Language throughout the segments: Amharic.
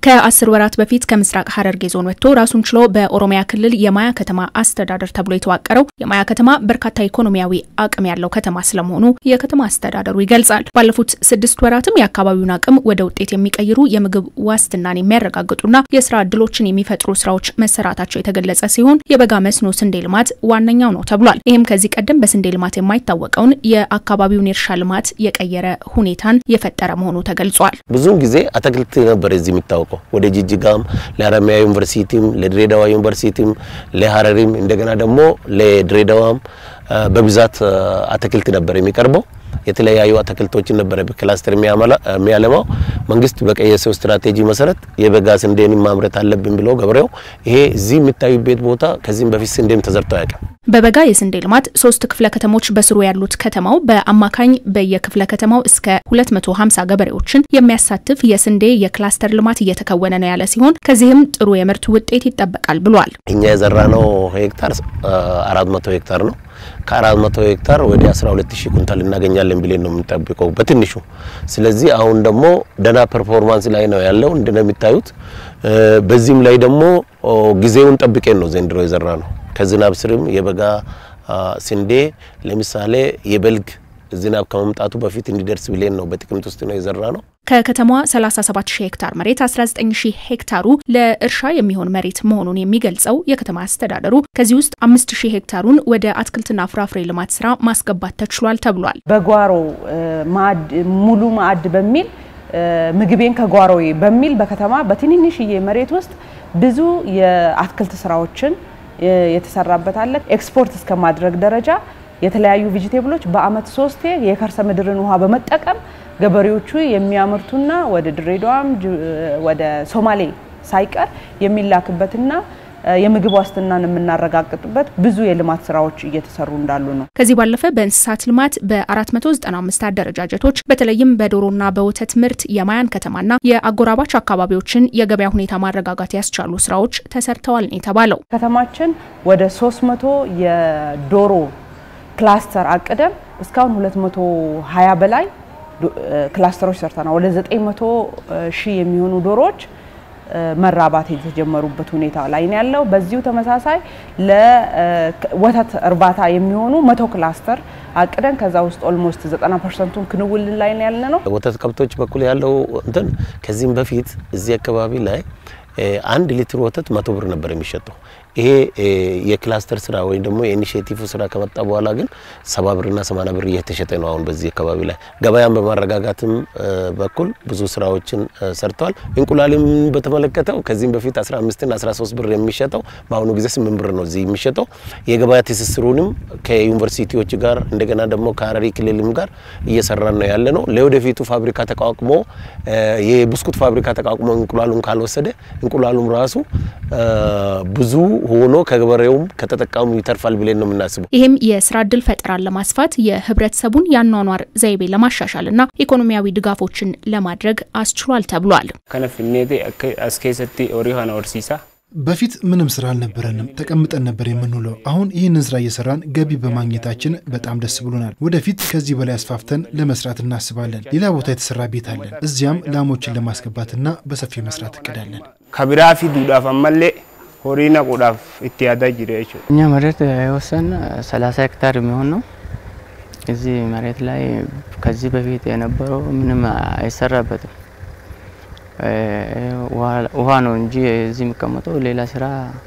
ከአስር ወራት በፊት ከምስራቅ ሐረርጌ ዞን ወጥቶ ራሱን ችሎ በኦሮሚያ ክልል የማያ ከተማ አስተዳደር ተብሎ የተዋቀረው የማያ ከተማ በርካታ ኢኮኖሚያዊ አቅም ያለው ከተማ ስለመሆኑ የከተማ አስተዳደሩ ይገልጻል። ባለፉት ስድስት ወራትም የአካባቢውን አቅም ወደ ውጤት የሚቀይሩ የምግብ ዋስትናን የሚያረጋግጡና የስራ እድሎችን የሚፈጥሩ ስራዎች መሰራታቸው የተገለጸ ሲሆን የበጋ መስኖ ስንዴ ልማት ዋነኛው ነው ተብሏል። ይህም ከዚህ ቀደም በስንዴ ልማት የማይታወቀውን የአካባቢውን የእርሻ ልማት የቀየረ ሁኔታን የፈጠረ መሆኑ ተገልጿል። ብዙውን ጊዜ አትክልት ነበር እዚህ የሚታወቀው ወደ ጅጅጋም ለሀረማያ ዩኒቨርሲቲም ለድሬዳዋ ዩኒቨርሲቲም ለሀረሪም እንደገና ደግሞ ለድሬዳዋም በብዛት አትክልት ነበር የሚቀርበው። የተለያዩ አትክልቶችን ነበረ በክላስተር የሚያለማው። መንግስት በቀየሰው ስትራቴጂ መሰረት የበጋ ስንዴን ማምረት አለብን ብሎ ገበሬው ይሄ እዚህ የሚታዩበት ቦታ ከዚህም በፊት ስንዴም ተዘርቶ አያውቅም። በበጋ የስንዴ ልማት ሶስት ክፍለ ከተሞች በስሩ ያሉት ከተማው በአማካኝ በየክፍለ ከተማው እስከ 250 ገበሬዎችን የሚያሳትፍ የስንዴ የክላስተር ልማት እየተከወነ ነው ያለ ሲሆን ከዚህም ጥሩ የምርት ውጤት ይጠበቃል ብሏል። እኛ የዘራነው ሄክታር 400 ሄክታር ነው። ከ400 ሄክታር ወደ 12000 ኩንታል እናገኛለን ብለን ነው የምንጠብቀው በትንሹ። ስለዚህ አሁን ደግሞ ደና ፐርፎርማንስ ላይ ነው ያለው እንደሚታዩት። በዚህም ላይ ደግሞ ጊዜውን ጠብቄን ነው ዘንድሮ የዘራ ነው። ከዝናብ ስርም የበጋ ስንዴ ለምሳሌ የበልግ ዝናብ ከመምጣቱ በፊት እንዲደርስ ብለን ነው በጥቅምት ውስጥ ነው የዘራ ነው። ከከተማዋ 37 ሺህ ሄክታር መሬት 19 ሺህ ሄክታሩ ለእርሻ የሚሆን መሬት መሆኑን የሚገልጸው የከተማ አስተዳደሩ ከዚህ ውስጥ 5 ሺህ ሄክታሩን ወደ አትክልትና ፍራፍሬ ልማት ስራ ማስገባት ተችሏል ተብሏል። በጓሮ ሙሉ ማዕድ በሚል ምግቤን ከጓሮዬ በሚል በከተማ በትንንሽዬ መሬት ውስጥ ብዙ የአትክልት ስራዎችን የተሰራበት አለ። ኤክስፖርት እስከ ማድረግ ደረጃ የተለያዩ ቬጂቴብሎች በአመት ሶስቴ የከርሰ ምድርን ውሃ በመጠቀም ገበሬዎቹ የሚያመርቱና ወደ ድሬዳዋም ወደ ሶማሌ ሳይቀር የሚላክበትና የምግብ ዋስትናን የምናረጋግጥበት ብዙ የልማት ስራዎች እየተሰሩ እንዳሉ ነው። ከዚህ ባለፈ በእንስሳት ልማት በ495 አደረጃጀቶች በተለይም በዶሮና በወተት ምርት የማያን ከተማና የአጎራባች አካባቢዎችን የገበያ ሁኔታ ማረጋጋት ያስቻሉ ስራዎች ተሰርተዋል ነው የተባለው። ከተማችን ወደ 300 የዶሮ ክላስተር አቅደን እስካሁን 220 በላይ ክላስተሮች ሰርተናል። ወደ 900 ሺህ የሚሆኑ ዶሮዎች መራባት የተጀመሩበት ሁኔታ ላይ ነው ያለው። በዚሁ ተመሳሳይ ለወተት እርባታ የሚሆኑ መቶ ክላስተር አቅደን ከዛ ውስጥ ኦልሞስት 90 ፐርሰንቱን ክንውን ላይ ነው ያለ ነው። ወተት ከብቶች በኩል ያለው እንትን ከዚህም በፊት እዚህ አካባቢ ላይ አንድ ሊትር ወተት መቶ ብር ነበር የሚሸጠው። ይሄ የክላስተር ስራ ወይም ደግሞ የኢኒሼቲቭ ስራ ከመጣ በኋላ ግን ሰባ ብርና ሰማንያ ብር እየተሸጠ ነው። አሁን በዚህ አካባቢ ላይ ገበያን በማረጋጋትም በኩል ብዙ ስራዎችን ሰርተዋል። እንቁላልም በተመለከተው ከዚህም በፊት 15ና 13 ብር የሚሸጠው በአሁኑ ጊዜ 8 ብር ነው እዚህ የሚሸጠው። የገበያ ትስስሩንም ከዩኒቨርሲቲዎች ጋር እንደገና ደግሞ ከሀረሪ ክልልም ጋር እየሰራን ነው ያለ ነው። ለወደፊቱ ፋብሪካ ተቋቁሞ የብስኩት ፋብሪካ ተቋቁሞ እንቁላሉን ካልወሰደ እንቁላሉም ራሱ ብዙ ሆኖ ከገበሬውም ከተጠቃሙ ይተርፋል ብለን ነው የምናስበው። ይህም የስራ እድል ፈጠራን ለማስፋት የህብረተሰቡን የአኗኗር ዘይቤ ለማሻሻልና ኢኮኖሚያዊ ድጋፎችን ለማድረግ አስችሏል ተብሏል። ከነፍኔቴ አስኬሰቲ ኦሪሃና ኦርሲሳ በፊት ምንም ስራ አልነበረንም፣ ተቀምጠን ነበር የምንውለው። አሁን ይህንን ስራ እየሰራን ገቢ በማግኘታችን በጣም ደስ ብሎናል። ወደፊት ከዚህ በላይ አስፋፍተን ለመስራት እናስባለን። ሌላ ቦታ የተሰራ ቤት አለን። እዚያም ላሞችን ለማስገባትና በሰፊ መስራት እቅዳለን። ከቢራፊ ዱዳፍ አመሌ ሆሪና ቁዳፍ እትያዳ ጅሬ እኛ መሬት የወሰን 30 ሄክታር የሚሆን ነው። እዚህ መሬት ላይ ከዚህ በፊት የነበረው ምንም አይሰራበትም። ውሃ ነው እንጂ እዚህ የሚቀመጠው ሌላ ስራ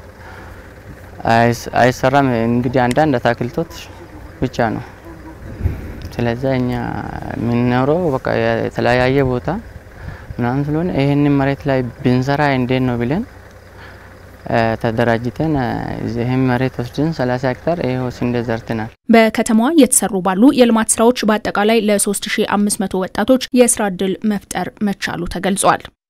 አይሰራም። እንግዲህ አንዳንድ አትክልቶች ብቻ ነው። ስለዚህ እኛ የምንኖረው በቃ የተለያየ ቦታ ምናምን ስለሆነ ይህንን መሬት ላይ ብንሰራ እንዴት ነው ብለን ተደራጅተን ይህም መሬት ወስድን 30 ሄክታር ይኸው ስንዴ ዘርተናል። በከተማዋ እየተሰሩ ባሉ የልማት ስራዎች በአጠቃላይ ለ3500 ወጣቶች የስራ እድል መፍጠር መቻሉ ተገልጿል።